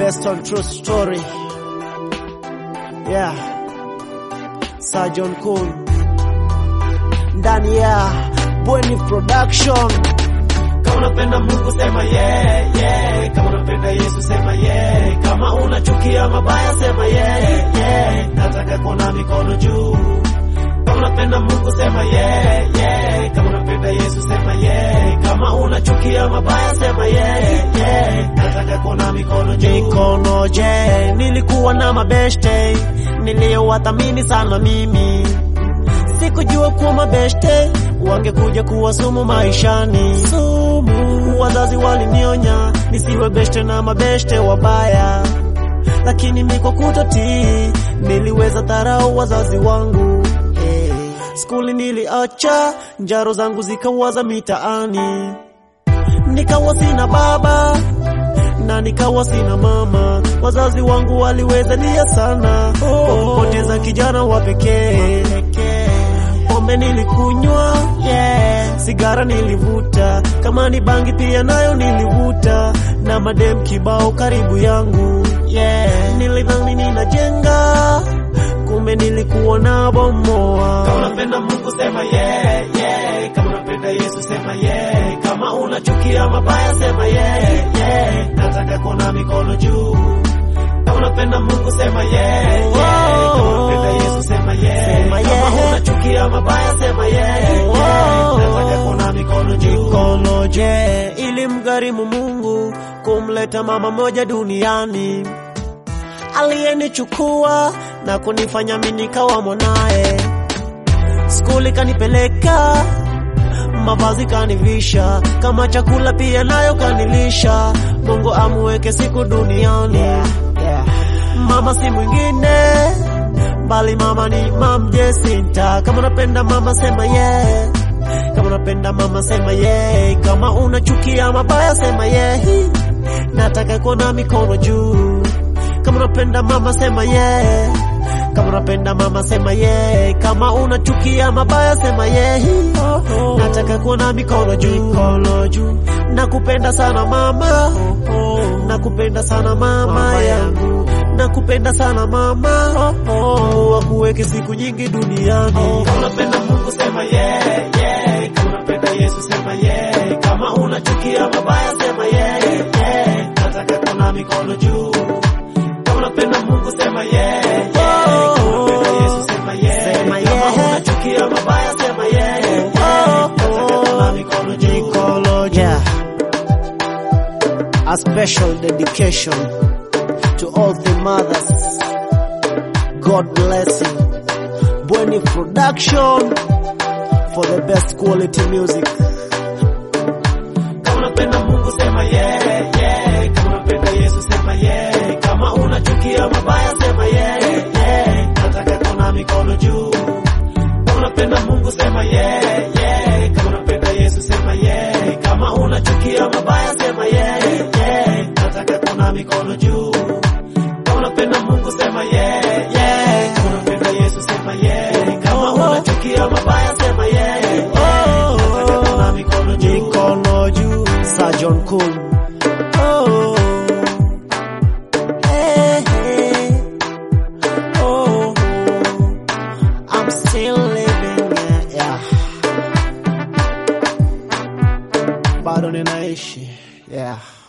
based on true story. Yeah. Sergeant Cool ndani ya Bweni Production. Kama unapenda Mungu sema yeah, yeah. Kama unapenda Yesu sema yeah. Kama unachukia mabaya sema yeah, yeah. Nataka kuona mikono juu. Kama unapenda Mungu sema yeah, yeah. Kama unapenda Yesu sema yeah. Kama unachukia mabaya sema yeah, yeah. Nataka kuona mikono juu. Mikono je, nilikuwa na mabeshte niliyowathamini sana mimi, sikujua kuwa mabeshte wangekuja kuwa sumu maishani. Sumu, wazazi walinionya nisiwe beshte na mabeshte wabaya, lakini miko kutotii niliweza dharau wazazi wangu. Hey. Skuli niliacha, njaro zangu zikawaza mitaani, nikawa sina baba na nikawa sina mama. Wazazi wangu waliwezalia sana kwa kupoteza kijana wa pekee. Pombe nilikunywa, yeah. Sigara nilivuta, kama ni bangi pia nayo nilivuta, na madem kibao karibu yangu, yeah. Nilidhani ninajenga, kumbe nilikuwa na bomoa. Kama unapenda Mungu sema yeah, yeah. Kama unapenda Yesu sema yeah. Kama unachukia mabaya sema yeah, yeah. Nataka kuona mikono juu. Kama unapenda Mungu sema yeah, yeah. Kama unapenda Yesu sema yeah. Sema Kama yeah. unachukia mabaya sema yeah, yeah. Nataka kuona mikono juu. Mikono je, ili mgharimu Mungu kumleta mama moja duniani aliyenichukua na kunifanya mimi nikawa mwanaye. Skuli kanipeleka, mavazi kanivisha, kama chakula pia nayo kanilisha. Mungu amuweke siku duniani. Mama si mwingine bali mama ni Mam Jesinta. Kama unapenda mama sema yeah. Kama unapenda mama sema yeah. Kama unachukia mabaya sema yeah. Nataka kuona mikono juu. Kama unapenda mama sema yeah. Kama unapenda mama sema yeah. Kama unachukia mabaya sema yeah. Nataka kuona mikono juu. Mikono juu. Nakupenda sana mama. Nakupenda sana mama yangu. Nakupenda sana mama. Mungu akuweke siku nyingi duniani. Kama unapenda Mungu sema yeah, yeah. Kama unapenda Yesu sema yeah. Kama unachukia mabaya sema yeah, yeah. Nataka kuona mikono juu. Kama unapenda Mungu sema yeah, yeah. Kama unapenda Yesu sema yeah. Sema Kama yeah. unachukia mabaya sema yeah, yeah. Nataka kuona mikono juu. Mikono juu. A special dedication to all the mothers. God bless you. Bweni Production for the best quality music. Kama unapenda Mungu sema yeah, yeah. Kama unapenda Yesu sema yeah. Kama unachukia mabaya sema yeah, yeah. Nataka kuona mikono juu. Kama unapenda Mungu sema yeah, yeah. Kama unapenda Yesu sema yeah. Kama unachukia mabaya sema yeah, yeah. Nataka kuona mikono juu. Kama unapenda Mungu sema yeah, yeah. Kama unapenda Yesu sema yeah. Kama unachukia mabaya sema yeah, yeah. Nataka kuona mikono juu. Mikono juu. Sergeant Cool. Oh. Hey, hey. Oh. I'm still living, yeah, yeah. Bado ninaishi, yeah.